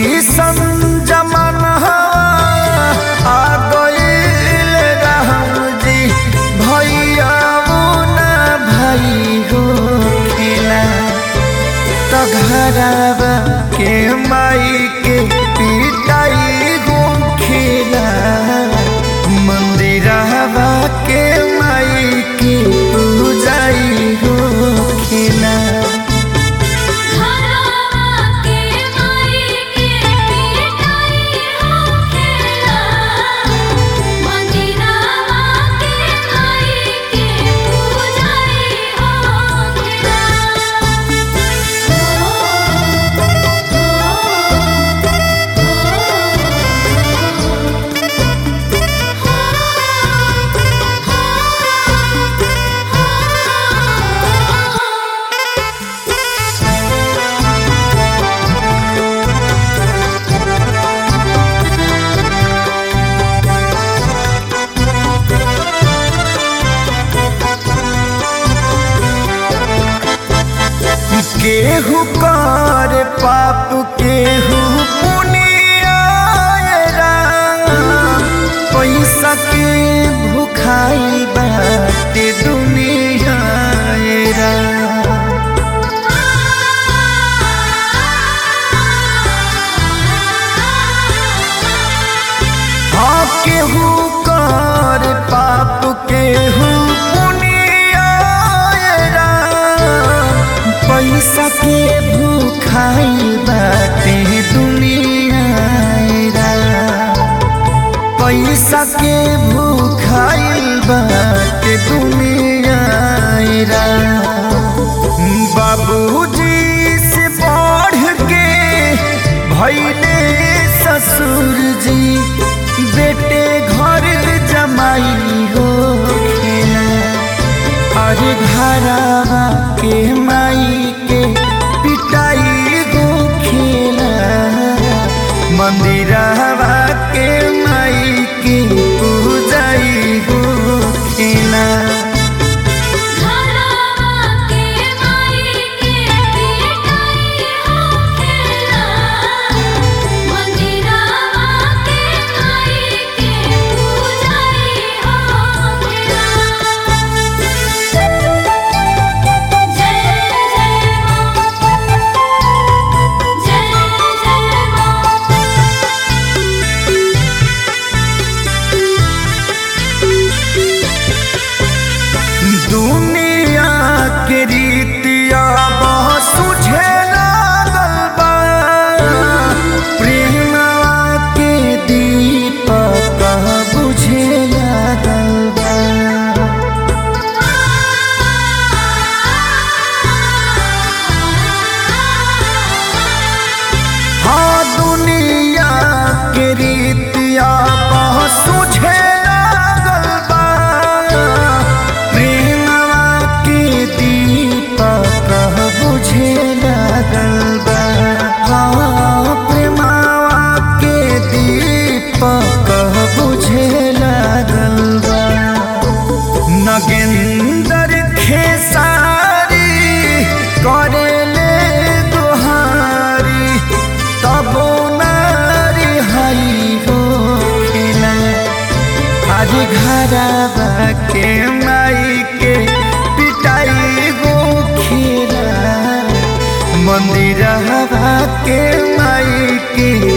कैसन जमाना आ गईल राम जी भैया ना भाई हो खेला तो घरवा के माई के पिटाई हो खेला मंदिरवा के माई के पूजाई हो खेला घरवा के माई के पिटाई होखेला मंदिरवा के माई के पूजाई होखेला केहू कर पाप केहू पुनिया पैसा के भुखाई बाटे दुनिया हाँ केहू कर पाप केहू पुनिया पैसा के भूखाई बाटे दुनिया पैसा के भूखाई बाटे दुनिया बाबूजी से बढ़ के भैले ससुर जी बेटे घर जमाई हो खेला अरे घरवा के माई के पिटाई गो खेला मंदिरवा के माई के पूजाई गो खेला घरवा के माई के पिटाई होखेला मंदिरवा के माई के पूजाई होखेला जय जय मां जय दुनिया के रीतिया बहुत सुझे लागल बा प्रेमवा के दीपक बुझे लागल बा हाँ दुनिया के रीतिया बहुत सुझे लागल बा प्रेमवा के दीपक बुझे लागल बा हाँ प्रेमवा के दीपक बुझे लागल बा नगेंदर खेसारी करेले दोहारी तबो नारी हई हो खेला आज घरवा के माई के पिटाई गो खेला मंदिरवा के माई के